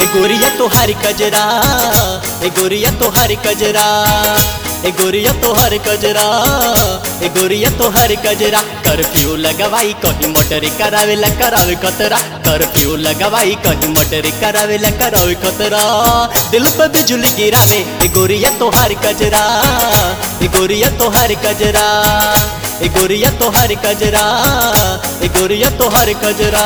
गोरिया तोहारी कजरा ए गोरिया तोहारी कजरा ए गोरिया तोहार कजरा ए गोरिया तोहार कजरा कर्फ्यू लगवाई कहीं मोटर करावेला करावे कतरा कर्फ्यू लगवाई कहीं मोटर करावेला करावे कतरा दिल पे बिजली गिरावे ए गोरिया तोहार कजरा ए गोरिया तोहार कजरा ए गोरिया तोहार कजरा ए गोरिया तोहार कजरा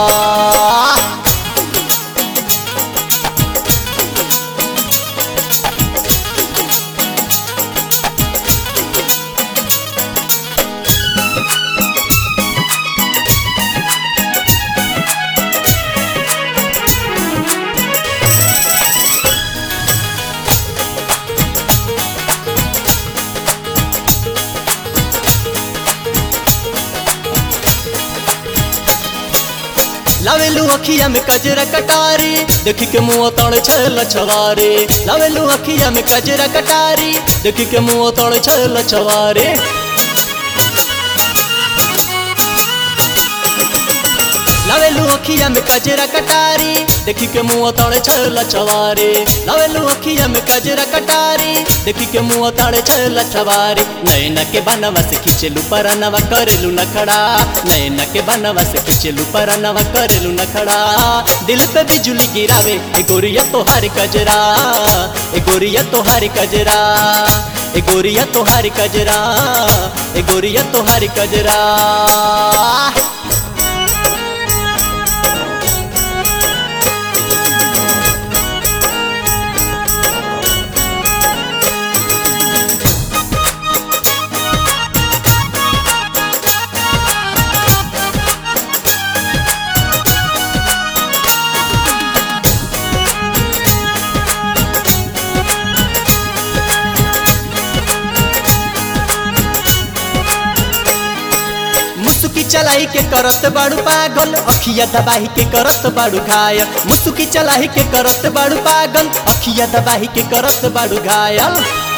लावेलू अखिया में कजरा कटारी देखी के मुँह तड़ छल छवारे लावेलू अखिया में कजरा कटारी देखी के मुँह तड़ छल छवारे लावेलू अखिया में कजरा कटारी देखी के मुँह तड़ छल छवारे लावेलू अखिया में कजरा कटारी देखी के मुँह तड़ छल छवारे नैना के बनवा से खिंचलू परनवा करेलू नखड़ा नैना के बनवा से खिंचलू परनवा करेलू नखड़ा दिल पे बिजली गिरावे ए गोरिया तोहार कजरा ए गोरिया तोहार कजरा ए गोरिया तोहार कजरा ए गोरिया तोहार कजरा मुसुकी चलाई के करत बाड़ू पागल अखिया दबाही के करत बाड़ू घायल मुसुकी चलाई के करत बाड़ू पागल अखिया दबाही के करत बाड़ू घायल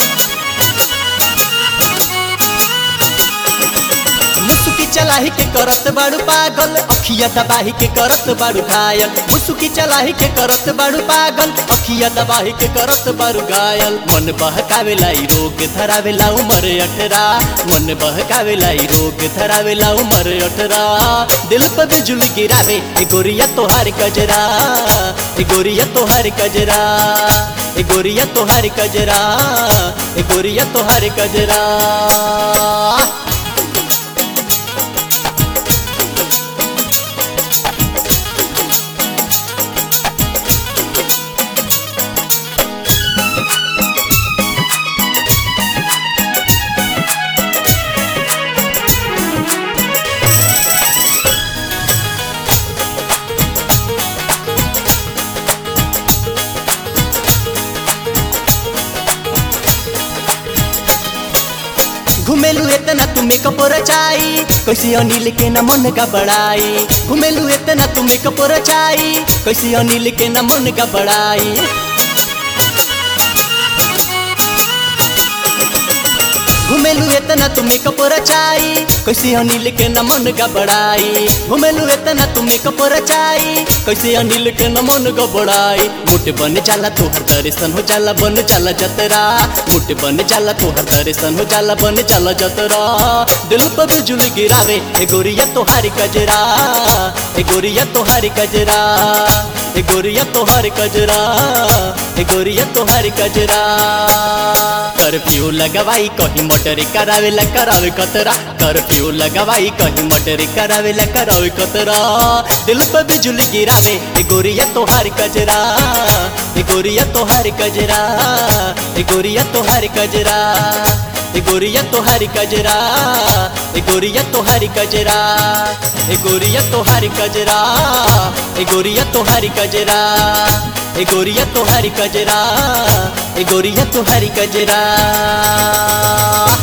मुसुकी चलाही के करत बाड़ू पागल अखिया दबाही के करत बाड़ू घायल मुसुकी चलाही के करत बाड़ू पागल अखिया दबाही के करत बाड़ू घायल मन बहकावेला ई रोग धरावेला उमर अठरा मन बहकावेला ई रोग धरावेला उमर अठरा दिल पे बिजली गिरावे ए गोरिया तोहार कजरा ए गोरिया तोहार कजरा ए गोरिया तोहार कजरा ए गोरिया तोहार कजरा घुमेलू इतना तू मेकअप रचाई कैसे अनिल के न मन का बड़ाई घुमेलू इतना तू मेकअप रचाई कैसे अनिल के न मन का बड़ाई घुमेलू इतना तू मेकअप रचाई कैसे अनिल के न मन का बड़ाई घुमेलू इतना तू मेकअप रचाई कैसे अनिल के न मन का बड़ाई मुठ बन जाला तोहर दर्शन हो जाला बन जाला जतरा मुठ बन जाला तोहर दर्शन हो जाला बन जाला जतरा दिल पर बिजली गिरावे ए गोरिया तोहारी कजरा ए गोरिया तोहारी कजरा ए गोरिया तोहारी कजरा ए गोरिया तोहारी कजरा कर्फ्यू लगवाई कहीं मोटर करावेला करावे कतरा कर्फ्यू लगवाई कहीं मोटर करावेला करावे कतरा दिल पे बिजली गिरावे ए गोरिया तोहार कजरा ए गोरिया तोहार कजरा ए गोरिया तोहार कजरा ए गोरिया तोहारी कजरा ए गोरिया तोहारी कजरा ए गोरिया तोहारी कजरा ए गोरिया तोहारी कजरा ए गोरिया तोहारी कजरा ए गोरिया तोहारी कजरा